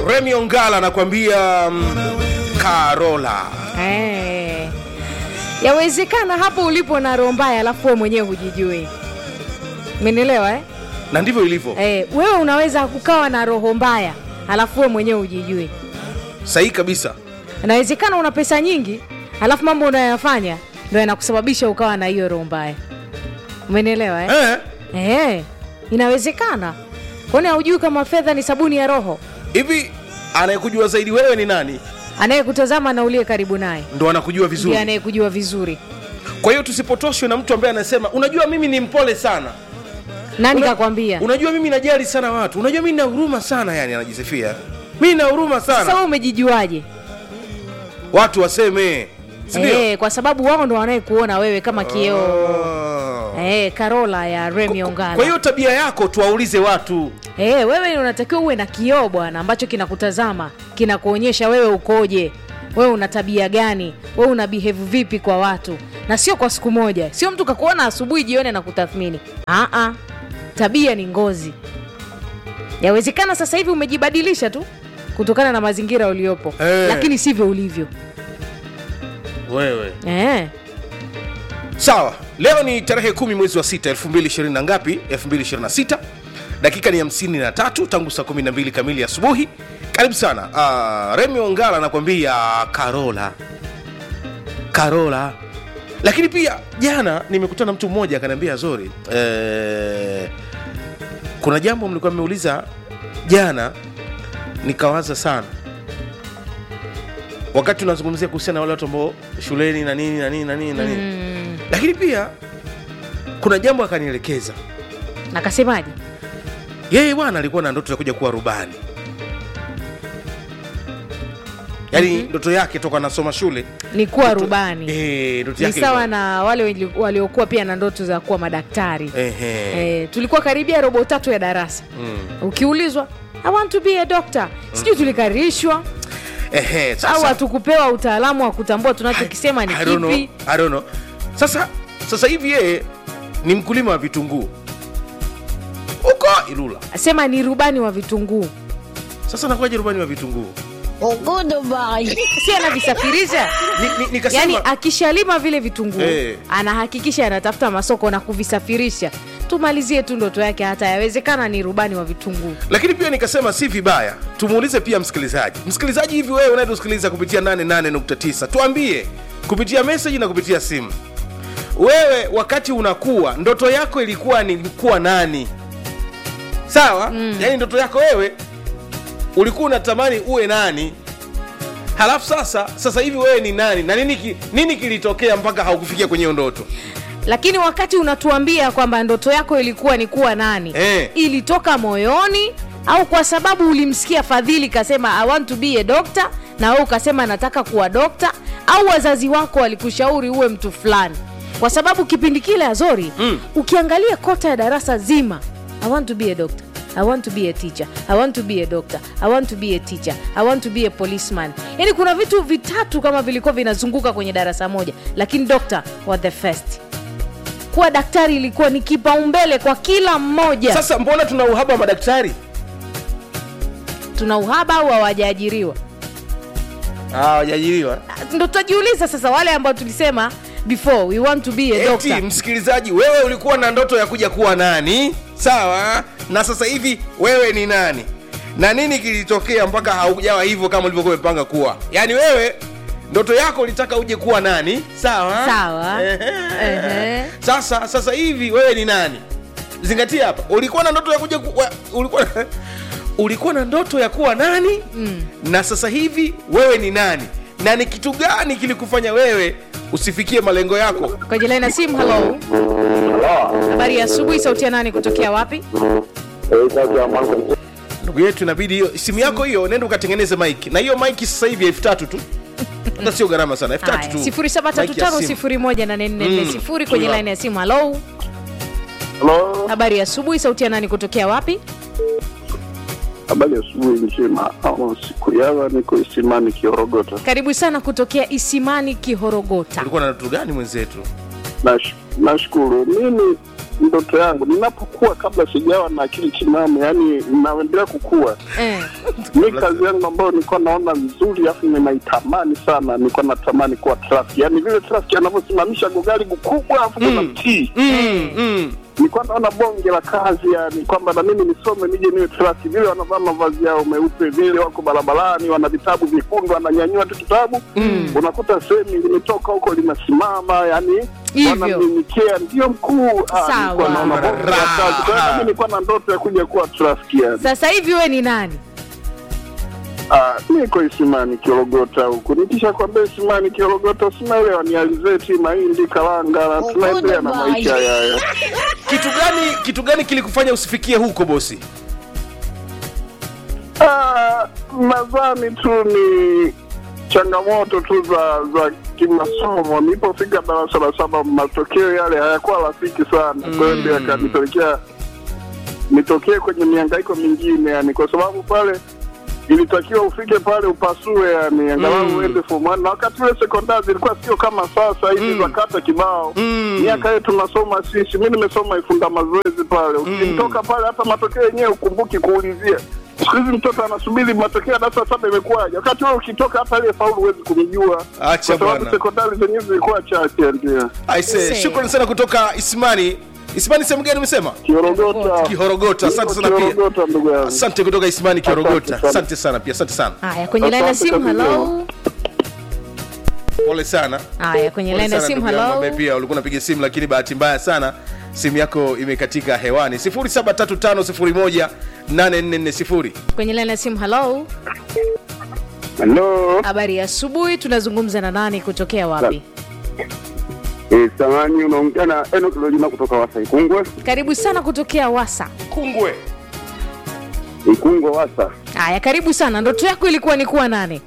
Remy Ongala anakuambia mm, Karola. Eh. Yawezekana hapo ulipo na roho mbaya alafu wewe mwenyewe hujijui. Umenielewa eh? Na ndivyo ilivyo. Eh, wewe unaweza kukawa na roho mbaya alafu wewe mwenyewe hujijui. Sahihi kabisa. Inawezekana una pesa nyingi alafu mambo unayoyafanya ndio yanakusababisha ukawa na hiyo roho mbaya. Umenielewa eh? Eh, Eh, inawezekana. Kwani haujui kama fedha ni sabuni ya roho? hivi anayekujua zaidi wewe ni nani? Anayekutazama na uliye karibu naye Ndo anakujua ndiye vizuri. anayekujua vizuri. Kwa hiyo tusipotoshwe na mtu ambaye anasema unajua mimi ni mpole sana. Nani Una- kakwambia? Unajua mimi najali sana watu. Unajua mimi nina huruma sana yani anajisifia. Mimi nina huruma Sasa sana. wewe umejijuaje? Watu waseme. Si ndio? Eh, kwa sababu wao ndo wanayekuona wewe kama kioo. Ah. Eh, Karola ya Remy Ongala. Kwa hiyo tabia yako tuwaulize watu. Eh, wewe unatakiwa uwe na kioo bwana ambacho kinakutazama, kinakuonyesha wewe ukoje. Wewe una tabia gani? Wewe una behave vipi kwa watu? Na sio kwa siku moja. Sio mtu kakuona asubuhi jioni na kutathmini. Ah ah. Tabia ni ngozi. Yawezekana sasa hivi umejibadilisha tu kutokana na mazingira uliopo. Eh. Lakini sivyo ulivyo. Wewe. Eh. Sawa, leo ni tarehe kumi mwezi wa sita 2020 na ngapi? 2026. Dakika ni hamsini na tatu tangu saa 12 kamili asubuhi. Karibu sana. Uh, Remy Ongala anakuambia Karola. Karola. Lakini pia jana nimekutana na mtu mmoja akaniambia Zori, eh, kuna jambo mlikuwa mmeuliza jana nikawaza sana wakati tunazungumzia kuhusiana na wale watu ambao shuleni na nini na nini na nini na nini Mm. lakini pia kuna jambo akanielekeza Nakasemaje? yeye bwana alikuwa na ndoto ya kuja kuwa rubani yaani ndoto yake toka anasoma shule Ni kuwa ndoto- rubani. Eh, ndoto ni yake sawa ilikuwa- na wale wenye- waliokuwa pia na ndoto za kuwa madaktari Ehe. eh, tulikuwa karibia robo tatu ya darasa Mm. ukiulizwa I want to be a doctor sijui tulikarishwa Ehe, au sasa hatukupewa utaalamu wa kutambua tunachokisema ni I don't know, kipi I don't know. sasa sasa hivi yeye ni mkulima wa vitunguu huko ilula sema ni rubani wa vitunguu sasa nakuwaje rubani wa vitunguu si anavisafirisha Ni- ni- nikasema yaani akishalima vile vitunguu Eh. anahakikisha anatafuta masoko na kuvisafirisha tumalizie tu ndoto yake hata yawezekana ni rubani wa vitunguu lakini pia nikasema si vibaya tumuulize pia msikilizaji msikilizaji hivi wewe unayetusikiliza kupitia 88.9 tuambie kupitia meseji na kupitia simu wewe wakati unakuwa ndoto yako ilikuwa ni kuwa nani sawa mm. yaani ndoto yako wewe ulikuwa unatamani uwe nani halafu sasa sasa hivi wewe ni nani na nini, ki, nini kilitokea mpaka haukufikia kwenye hiyo ndoto lakini wakati unatuambia kwamba ndoto yako ilikuwa ni kuwa nani Eh. ilitoka moyoni au kwa sababu ulimsikia fadhili kasema i want to be a doctor na wewe ukasema nataka kuwa dokta au wazazi wako walikushauri uwe mtu fulani kwa sababu kipindi kile azori Mm. ukiangalia kota ya darasa zima i want to be a doctor I want to be a teacher. I want to be a doctor. I want to be a teacher. I want to be a policeman. Yaani kuna vitu vitatu kama vilikuwa vinazunguka kwenye darasa moja, lakini doctor was the first kuwa daktari ilikuwa ni kipaumbele kwa kila mmoja sasa mbona tuna uhaba wa madaktari tuna uhaba au hawajaajiriwa Ah, wajaajiriwa ndo tutajiuliza sasa wale ambao tulisema before we want to be a eti doctor msikilizaji wewe ulikuwa na ndoto ya kuja kuwa nani sawa na sasa hivi wewe ni nani na nini kilitokea mpaka haujawa hivyo kama ulivyokuwa umepanga kuwa yaani wewe ndoto yako ulitaka uje kuwa nani sawa Sawa. Ehe. Ehe. sasa sasa hivi wewe ni nani zingatia hapa ulikuwa na ndoto ya kuja ku, wa- ulikuwa ulikuwa na ndoto ya kuwa nani mm. na sasa hivi wewe ni nani na ni kitu gani kilikufanya wewe usifikie malengo yako kwenye laini ya simu halo habari ya asubuhi sauti ya nani kutokea wapi ndugu yetu inabidi hiyo simu yako hiyo nenda ukatengeneze mike na hiyo mike sasa hivi elfu tatu tu hata sio gharama sana elfu tatu tu sifuri saba tatu Mike ya tano simu. sifuri moja nane nne nne Mm. sifuri kwenye Huyo laini ya simu halo Halo, habari ya asubuhi sauti ya nani kutokea wapi habari ya asubuhi njema. Ama siku yawa niko Isimani Kiorogota. karibu sana kutokea isimani kihorogota ulikuwa na ndoto gani mwenzetu Nash- nashukuru. Mimi ndoto yangu ninapokuwa, kabla sijawa na akili timamu, yani naendelea kukua, eh. mi kazi yangu ambayo nilikuwa naona nzuri, afu ninaitamani sana, nilikuwa natamani kuwa trafiki, yani vile trafiki anavyosimamisha gogari kubwa, afu kuna mtii mm, mm. nilikuwa naona bonge la kazi, yani kwamba na mimi nisome nije niwe trafiki, vile wanavaa mavazi yao meupe, vile wako barabarani, wana vitabu vyekundu, wananyanyua tu kitabu Mm. unakuta sehemu limetoka huko linasimama, yani Hivyo. wanamnyenyekea, ndio mkuu. Ah, Sawa. nilikuwa naona bonge la kazi. Kwa hiyo mimi nilikuwa na ndoto ya kuja kuwa trafiki yani. sasa hivi we ni nani Ah, niko Isimani Kiorogota huku, nikisha kwambia Isimani Kiorogota, sinaelewa ni alizeti, mahindi, karanga, na tunaendelea na maisha yayo. kitu gani kitu gani kilikufanya usifikie huko bosi Ah, nadhani tu ni changamoto tu za za kimasomo. Nilipofika darasa la saba, matokeo yale hayakuwa rafiki sana, kwa hiyo ndio yakanipelekea nitokee kwenye mihangaiko mingine, yani kwa sababu pale ilitakiwa ufike pale upasue, yani angalau Mm. uende form one. Na wakati ule sekondari zilikuwa sio kama sasa hivi Mm. za kata kibao. Mm. Miaka yetu tunasoma sisi, mi nimesoma Ifunda mazoezi pale, ukitoka pale hata matokeo yenyewe ukumbuki kuulizia. Siku hizi mtoto anasubiri matokeo ya darasa la saba imekuwaje, wakati wewe ukitoka hata aliyefaulu huwezi kumjua, Acha kwa sababu bwana. sekondari zenyewe zilikuwa chache. Ndio aise Say. shukrani sana kutoka isimani isimani sehemu gani umesema Kiorogota, kihorogota asante sana pia Kiorogota ndugu yangu. asante kutoka isimani kihorogota Asante sana. asante sana pia asante sana haya kwenye laini ya Asante simu kabisa. halo pole sana haya kwenye Pole laini ya sana simu ndugu yangu halo ambaye pia ulikuwa unapiga simu lakini bahati mbaya sana simu yako imekatika hewani 0735018440 kwenye laini ya simu halo Halo, habari ya asubuhi tunazungumza na nani kutokea wapi eh, samani unaongea na Enoch Lojina kutoka Wasa Ikungwe. karibu sana kutokea wasa kungwe Ikungwe Wasa. haya karibu sana ndoto yako ilikuwa ni kuwa nani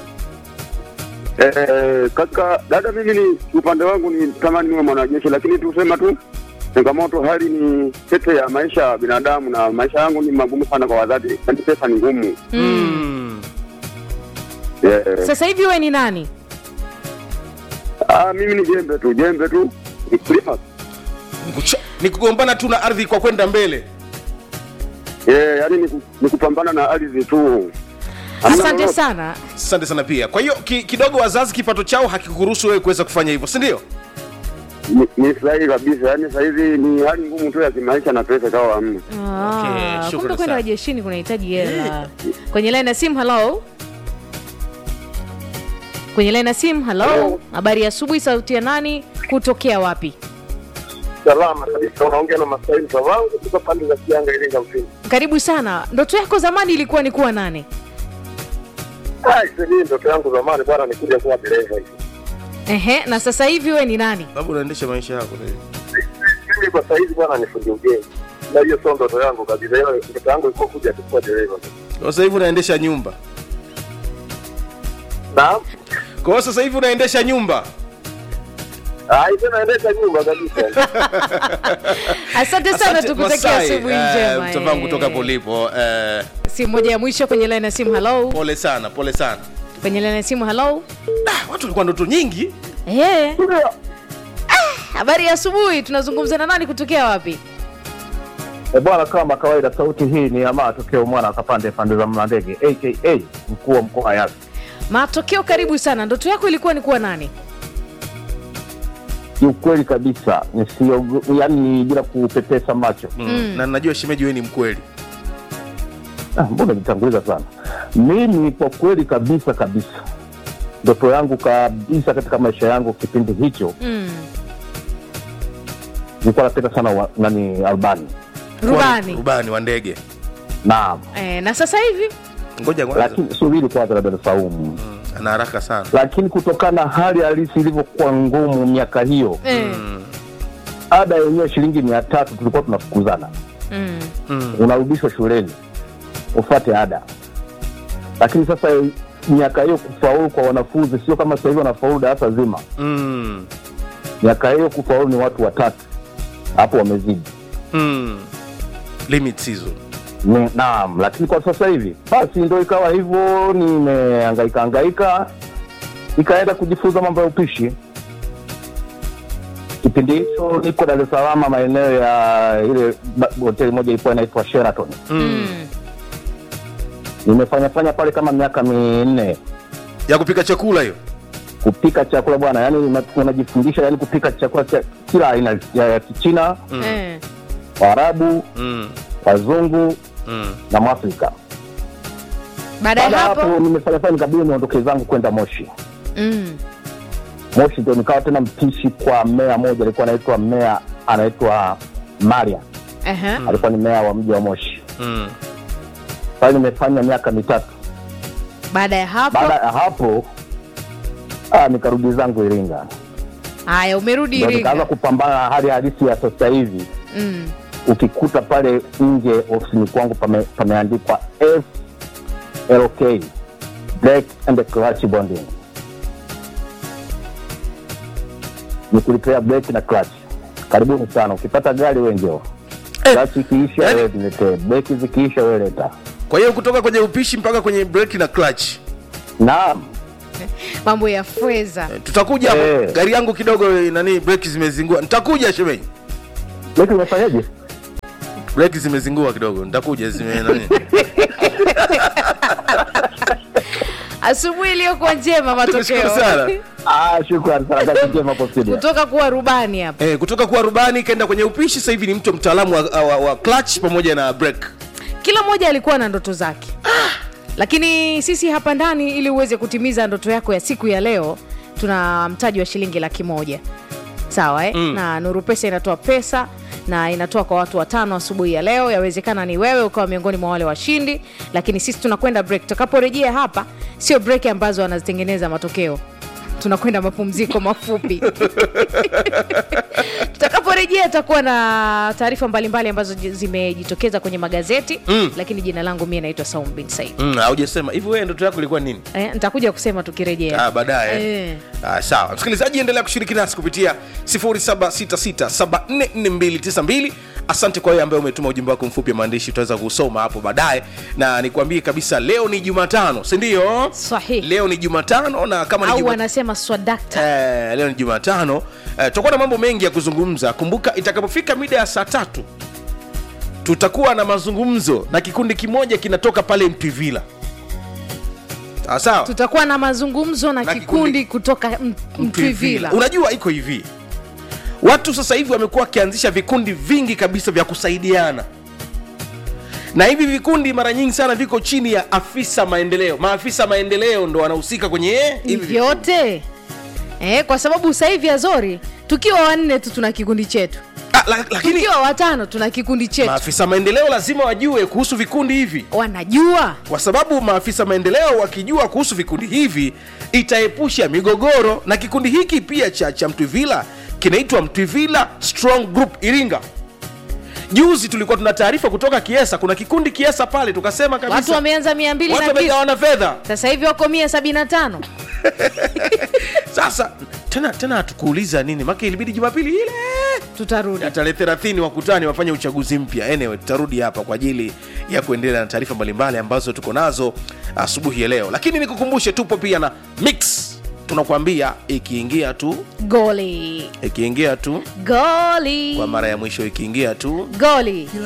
Eh, kaka dada, mimi ni upande wangu ni tamani niwe mwanajeshi, lakini tusema tu changamoto, hali ni tete ya maisha ya binadamu, na maisha yangu ni magumu sana kwa wazazi, yaani pesa ni ngumu. mm. Eh, sasa hivi we ni nani ah, mimi ni jembe tu, jembe tu, mkulima. Nikucha- ni kugombana tu na ardhi kwa kwenda mbele Eh, yaani ni, ku- ni kupambana na ardhi tu. Hamna asante lolote. sana asante sana pia kwa hiyo ki, kidogo wazazi kipato chao hakikuruhusu wewe kuweza kufanya hivyo si ndio Ni, ni sahihi kabisa, yaani sahizi ni hali ngumu tu ya kimaisha na pesa kawa hamna. Ah, Okay, shukrani kumbe sana. kwenda wajeshini kunahitaji hela kwenye laini ya simu halo kwenye laini ya simu halo habari ya asubuhi sauti ya nani kutokea wapi Salama kabisa, unaongea na Masaini wangu kutoka pande za Kianga, Iringa mjini. karibu sana ndoto yako zamani ilikuwa ni kuwa nani Mimi ndoto yangu zamani bwana, nikuja kuwa dereva hivi. Ehe, na sasa hivi we ni nani sababu unaendesha maisha yako Mimi kwa saizi bwana ni fundi ujenzi, na hiyo sio ndoto yangu kabisa. Hiyo ndoto yangu ilikuwa kuja tu kuwa dereva. Kwa sasa hivi unaendesha nyumba Naam, kwa hiyo sasa hivi unaendesha nyumba ah, hizo naendesha nyumba kabisa. asante sana Asante, tukutakia Masai, asubuhi eh, njema mtavangu eh. kutoka polipo eh, simu moja ya mwisho kwenye laini ya simu halo pole sana pole sana kwenye laini ya simu halo ah, watu walikuwa ndoto nyingi Eh. Ah, habari ya asubuhi tunazungumza na nani kutokea wapi E bwana, kama kawaida, sauti hii ni ya matokeo mwana akapande pande za Mlandege aka mkuu wa mkoa Yasi. matokeo karibu sana ndoto yako ilikuwa ni kuwa nani Kiukweli kabisa nisio, yani bila kupepesa macho mm. na najua shemeji wewe ni mkweli Ah, mbona nitanguliza sana mimi kwa kweli kabisa kabisa ndoto yangu kabisa katika maisha yangu kipindi hicho mm. nilikuwa napenda sana wa, nani albani rubani rubani wa ndege naam eh, na sasa hivi ngoja kwanza lakini subiri kwanza labda saumu Mm, ana haraka sana lakini kutokana na hali halisi ilivyokuwa ngumu miaka hiyo eh. ada yenyewe shilingi mia tatu tulikuwa tunafukuzana mm. mm. unarudishwa shuleni ufate ada lakini sasa miaka hiyo kufaulu kwa wanafunzi sio kama sasa hivi wanafaulu darasa zima Mm. miaka hiyo kufaulu ni watu watatu hapo wamezidi Mm. limits hizo Ni- naam lakini kwa sasa hivi basi ndo ikawa hivyo nimehangaika hangaika ikaenda kujifunza mambo ya upishi kipindi kipindi hicho niko Dar es Salaam, maeneo ya ile ba- hoteli moja ilikuwa inaitwa Sheraton. mm. Nimefanya fanya pale kama miaka minne ya kupika chakula hiyo kupika chakula bwana, yani una- unajifundisha yani kupika chakula cha kila aina ya, ya Kichina, Eh. Waarabu, mm. Wazungu Mm. na Mwafrika. baada ya Baada ya hapo hapo nimefanya fanya nikabidi niondoke zangu kwenda Moshi. mm. Moshi ndio nikawa tena mpishi kwa mmea moja, alikuwa anaitwa mmea anaitwa Maria, Aha. alikuwa ni mmea wa mji wa Moshi. Mm. Pale nimefanya miaka mitatu. baada ya hapo Baada ya hapo ah, nikarudi zangu Iringa, haya umerudi ndio nikaanza iringa kupambana na hali halisi ya sasa hivi. mm. Ukikuta pale nje ofisini kwangu pame, pameandikwa FLK brake and clutch bonding, ni kulipea brake na clutch. Karibuni sana, ukipata gari we njoo Eh, clutch ikiisha yani- wewe niletee, brake zikiisha wewe leta. kwa hiyo kutoka kwenye upishi mpaka kwenye break na clutch Naam, mambo ya fweza tutakuja hapo Eh. gari yangu kidogo eh, nani breki zimezingua nitakuja shemeji brake imefanyaje? breki zimezingua kidogo nitakuja zime nani asubuhi iliyokuwa njema Tunashukuru matokeo sana Ah, shukrani sana, kazi njema hapo studio. kutoka kuwa rubani hapa eh, kutoka kuwa rubani kaenda kwenye upishi sasa hivi ni mtu mtaalamu wa, wa, wa clutch pamoja na break kila mmoja alikuwa na ndoto zake lakini sisi hapa ndani ili uweze kutimiza ndoto yako ya siku ya leo tuna mtaji wa shilingi laki moja sawa eh? mm. na nuru pesa inatoa pesa na inatoa kwa watu watano asubuhi ya leo yawezekana ni wewe ukawa miongoni mwa wale washindi lakini sisi tunakwenda break tutakaporejea hapa sio break ambazo wanazitengeneza matokeo tunakwenda mapumziko mafupi tutakaporejea tutakuwa na taarifa mbalimbali ambazo ji- zimejitokeza kwenye magazeti Mm. lakini jina langu mie naitwa saum bin said mm, haujasema hivi wewe ndoto yako ilikuwa nini eh, nitakuja kusema tukirejea Ah, baadaye Eh. ah, sawa msikilizaji endelea kushiriki nasi kupitia 0766744292 asante kwa wewe ambaye umetuma ujumbe wako mfupi wa maandishi tutaweza kusoma hapo baadaye na nikwambie kabisa leo ni jumatano sindio Sahihi. leo ni jumatano na kama ni au Juma- wanasema swadakta Eh, leo ni jumatano eh, tutakuwa na mambo mengi ya kuzungumza kumbuka itakapofika mida ya saa tatu tutakuwa na mazungumzo na kikundi kimoja kinatoka pale mtwivila sawa sawa tutakuwa na mazungumzo na, Na kikundi, kikundi kutoka M- mtwivila unajua iko hivi watu sasa hivi wamekuwa wakianzisha vikundi vingi kabisa vya kusaidiana na hivi vikundi mara nyingi sana viko chini ya afisa maendeleo maafisa maendeleo ndo wanahusika kwenye hivi vikundi. vyote eh, kwa sababu sasa hivi azori tukiwa wanne tu tuna kikundi chetu Ah, la, lakini tukiwa watano tuna kikundi chetu maafisa maendeleo lazima wajue kuhusu vikundi hivi wanajua kwa sababu maafisa maendeleo wakijua kuhusu vikundi hivi itaepusha migogoro na kikundi hiki pia cha, cha mtwivila kinaitwa mtwivila strong group iringa juzi tulikuwa tuna taarifa kutoka kiesa kuna kikundi kiesa pale tukasema kabisa watu wameanza mia mbili watu na kitu wamegawana fedha sasa hivi wako mia sabini na tano sasa tena tena hatukuuliza nini make ilibidi jumapili ile tutarudi ya tarehe 30 wakutani wafanye uchaguzi mpya anyway tutarudi hapa kwa ajili ya kuendelea na taarifa mbalimbali ambazo tuko nazo asubuhi ya leo lakini nikukumbushe tupo pia na mix tunakwambia ikiingia tu goli ikiingia tu goli kwa mara ya mwisho ikiingia tu goli